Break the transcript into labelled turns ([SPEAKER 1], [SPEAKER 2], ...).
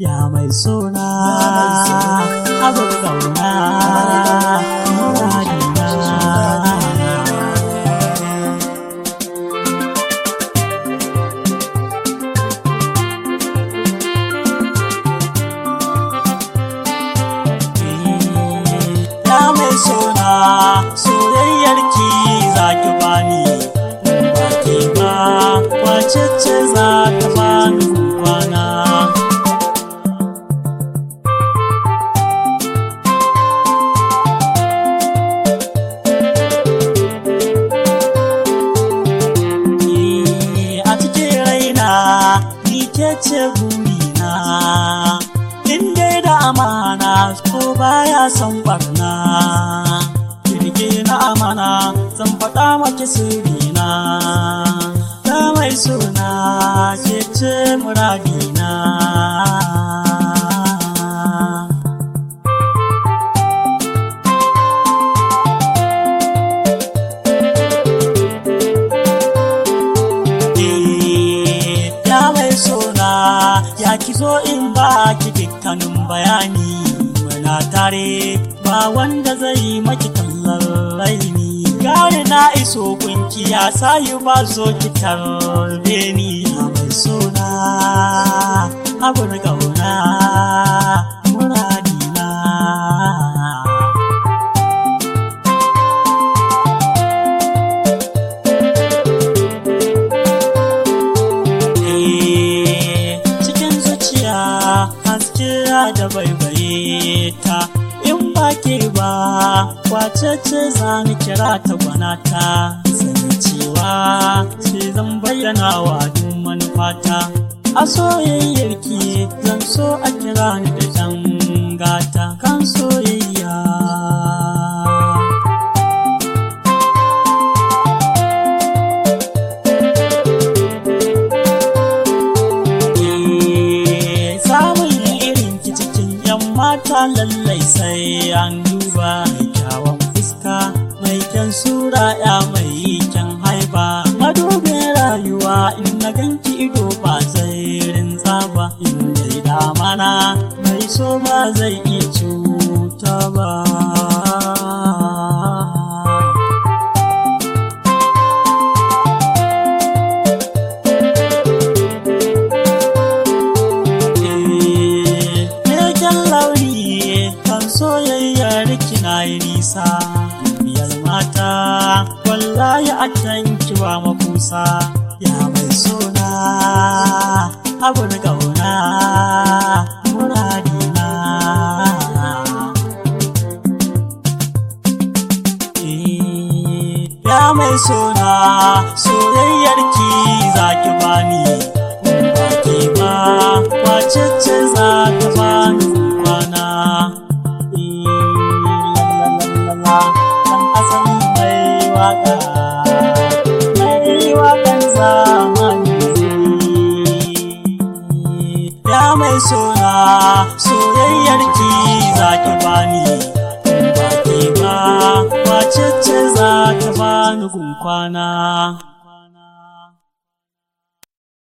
[SPEAKER 1] ya mai suna abin gauna muradina ya mai suna soyayyar ki za ki bani ba ke ba wace ce za ta bani kwana a cikin raina ni ke ce burina in dai da amana ko baya son barna kirge na amana zan faɗa maki sirrina ta mai suna ke ce muradina ya mai suna ya ki zo in ba ki dukkanin bayani muna tare ba wanda zai maki kallon raini gane na iso kunki ya sayi ba zo ki tarbe ni ya mai suna abin gauna muradina cikin zuciya haske da baibaye ta in ba ke ba kwace ce za ni kira ta gwanata sani cewa ce zan bayyana wa duk manufata a soyayyar ki zan so a kira ni da jan gata kan soyayya samun irin ki cikin yan mata lallai sai an duba mai kyawun fuska mai kyan sura ya mai kyan haiba madubin rayuwa in na ganki ido ba zai rinza ba in dai damana mai so ba zai iya cuta ba Meken launi kan soyayyar kina yi nisa biyar mata wallahi a can kiwa makusa ya mai suna abin gauna muradina ya mai suna soyayyar ki za ki bani ba ke ba wace ce za ta bani kwana lalalala kan asali mai waka mai wakan zamani ya mai suna soyayyar ki za ki bani ba ke ba wace ce za ta bani gun kwana